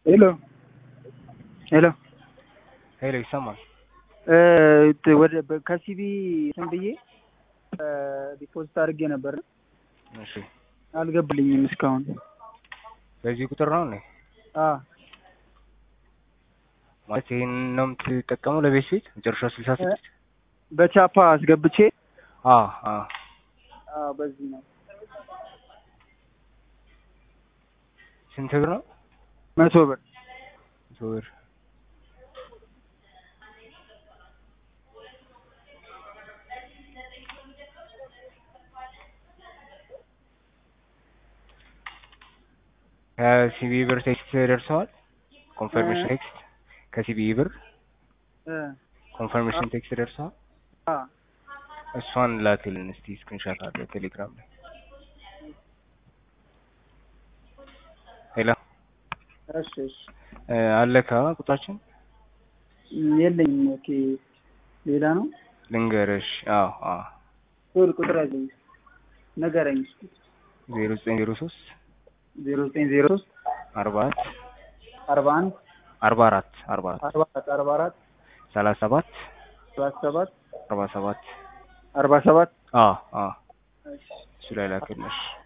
ሄሎ ሄሎ ሄሎ ይሰማል። እ ወደ በ- ከሲቢ እንትን ብዬ ዲፖዚት አድርጌ ነበር እሺ አልገባልኝም እስካሁን። በዚህ ቁጥር ነው እንዴ? አ ማለት ይሄን ነው የምትጠቀመው ለቤት ፊት መጨረሻው ስልሳ ስድስት በቻፓ አስገብቼ አ አ አ በዚህ ነው ስንት ብር ነው? መቶ ብር መቶ ብር ከሲቢ ብር ቴክስት ደርሰዋል። ኮንፈርሜሽን እ? ቴክስት ከሲቢ ብር እ ኮንፈርሜሽን ቴክስት ደርሰዋል። አ እሷን ላክልን እስቲ ስክሪንሾት አለ ቴሌግራም ላይ። ሄሎ እሺ እሺ እ፣ አለካ ቁጥራችን የለኝም። ኦኬ ሌላ ነው ልንገርሽ። አዎ አዎ ሶል ቁጥር ያለኝ ንገረኝ እስኪ ዜሮ ዘጠኝ ዜሮ ሶስት ዜሮ ዘጠኝ ዜሮ ሶስት አርባ አራት አርባ አንድ አርባ አራት አርባ አራት አርባ አራት አርባ አራት ሰላሳ ሰባት ሰላሳ ሰባት አርባ ሰባት አርባ ሰባት አዎ አዎ እሱ ላይ ላክልሽ።